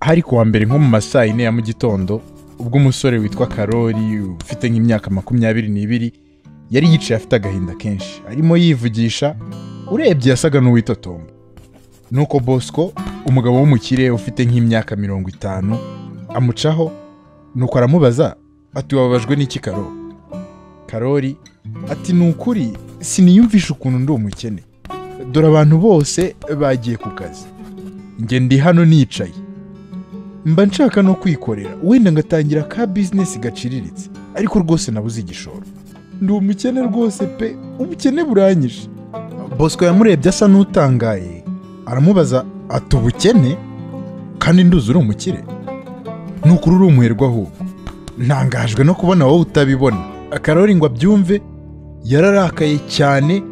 hari kuwa mbere nko mu ma saa yine ya mu gitondo ubwo umusore witwa karori ufite nk'imyaka makumyabiri n'ibiri yari yicaye afite agahinda kenshi arimo yivugisha urebye yasaga n'uwitotomba nuko bosco umugabo w'umukire ufite nk'imyaka mirongo itanu amucaho nuko aramubaza ati wababajwe n'iki karo karori ati ni ukuri siniyumvisha ukuntu ndi umukene dore abantu bose bagiye ku kazi njye ndi hano nicaye mba nshaka no kwikorera wenda ngatangira ka bizinesi gaciriritse ariko rwose nabuze igishoro ndi umukene rwose pe ubukene buranyije bosco yamurebye asa n'utangaye aramubaza ati ubukene kandi nduzi uri umukire ni ukuri uri umuherwe ahubwo ntangajwe no kubona wowe utabibona akarori ngo abyumve yararakaye cyane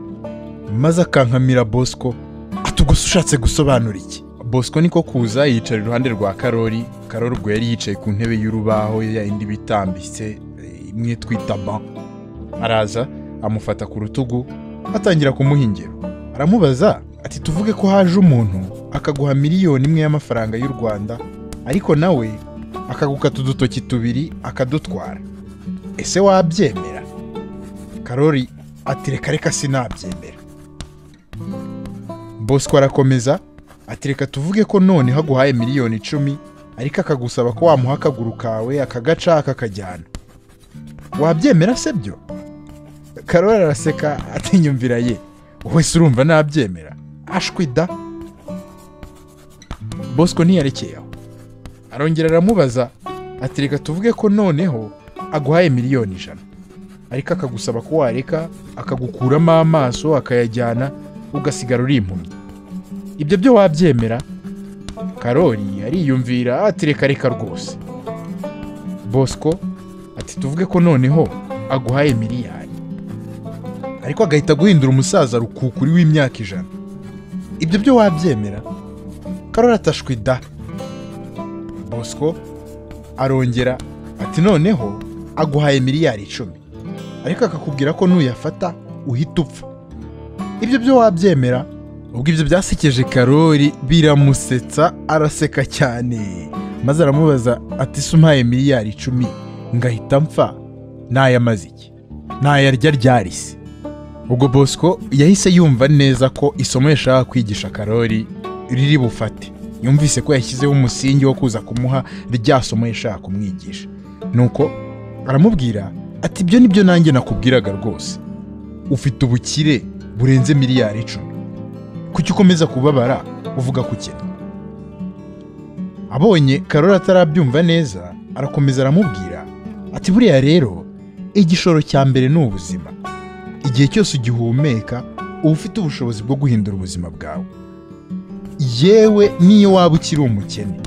maze akankamira bosco ati ubwo se ushatse gusobanura iki bosco niko kuza yicara iruhande rwa karori karori ubwo yari yicaye ku ntebe y'urubaho ya indi bitambitse eh, imwe twita ban araza amufata ku rutugu atangira kumuha ingero aramubaza ati tuvuge ko haje umuntu akaguha miliyoni imwe y'amafaranga y'u rwanda ariko nawe akagukata udutoki tubiri akadutwara ese wabyemera karori ati reka reka sinabyemera bosco arakomeza ati reka tuvuge ko none haguhaye miliyoni icumi ariko akagusaba ko wamuha akaguru kawe akagaca akakajyana wabyemera se byo karori araseka atinyumvira ye wowe se urumva nabyemera ashwi da bosco ntiyarekeye aho arongera aramubaza ati reka tuvuge ko noneho aguhaye miliyoni ijana ariko akagusaba ko wareka akagukuramo amaso akayajyana ugasigara uri impumyi ibyo byo wabyemera karori ariyumvira ati reka reka rwose bosco ati tuvuge ko noneho aguhaye miliyari ariko agahita guhindura umusaza rukukuri w'imyaka ijana ibyo byo wabyemera karori atashwi da bosco arongera ati noneho aguhaye miliyari icumi ariko akakubwira ko nuyafata uhita upfa ibyo byo wabyemera ubwo ibyo byasekeje karori biramusetsa araseka cyane maze aramubaza ati se umpaye miliyari icumi ngahita mpfa nayamaze iki nayarya ryari se ubwo bosco yahise yumva neza ko isomo yashaka kwigisha karori riri bufate yumvise ko yashyizeho umusingi wo kuza kumuha rya somo yashaka kumwigisha nuko aramubwira ati ibyo nibyo nanjye nakubwiraga rwose ufite ubukire burenze miliyari icumi kuki ukomeza kubabara uvuga ku kintu abonye karori atarabyumva neza arakomeza aramubwira ati buriya rero igishoro cya mbere ni ubuzima igihe cyose ugihumeka uba ufite ubushobozi bwo guhindura ubuzima bwawe yewe n'iyo waba ukiri umukene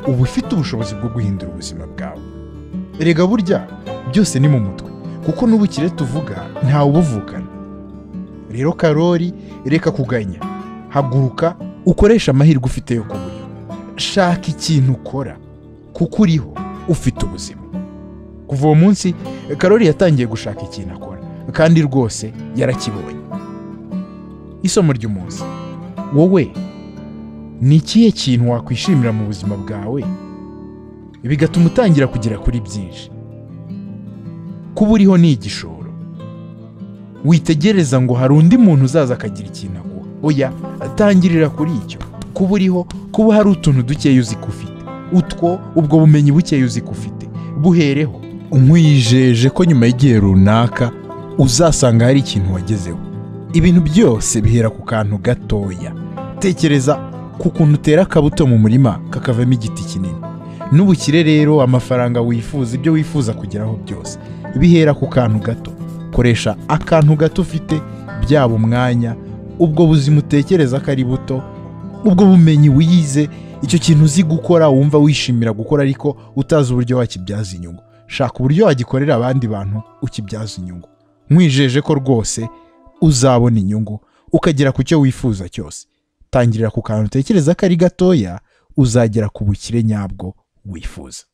uba ufite ubushobozi bwo guhindura ubuzima bwawe erega burya byose ni mu mutwe kuko n'ubukire tuvuga ntawubuvukana rero karori reka kuganya haguruka ukoreshe amahirwe ufite yo kuburyo shaka ikintu ukora kuko uriho ufite ubuzima kuva uwo munsi karori yatangiye gushaka ikintu akora kandi rwose yarakibonye isomo ry'umunsi wowe ni ikihe kintu wakwishimira mu buzima bwawe bigatuma utangira kugera kuri byinshi kuba uriho ni igishoro witegereza ngo hari undi muntu uzaza akagira ikintu aguha oya atangirira kuri icyo kuba uriho kuba hari utuntu dukeya uzi ko ufite utwo ubwo bumenyi bukeya uzi ko ufite buhereho umwijeje ko nyuma y'igihe runaka uzasanga hari ikintu wagezeho ibintu byose bihera ku kantu gatoya tekereza ku kuntu utera akabuto mu murima kakavamo igiti kinini n'ubukire rero amafaranga wifuza ibyo wifuza kugeraho byose bihera ku kantu gato koresha akantu gato ufite byaba umwanya ubwo buzima utekereza ko ari buto ubwo bumenyi wize icyo kintu uzi gukora wumva wishimira gukora ariko utazi uburyo wakibyaza inyungu shaka uburyo wagikorera abandi bantu ukibyaza inyungu mwijeje ko rwose uzabona inyungu ukagera ku cyo wifuza cyose tangirira ku kantu utekereza ko ari gatoya uzagera ku bukire nyabwo wifuza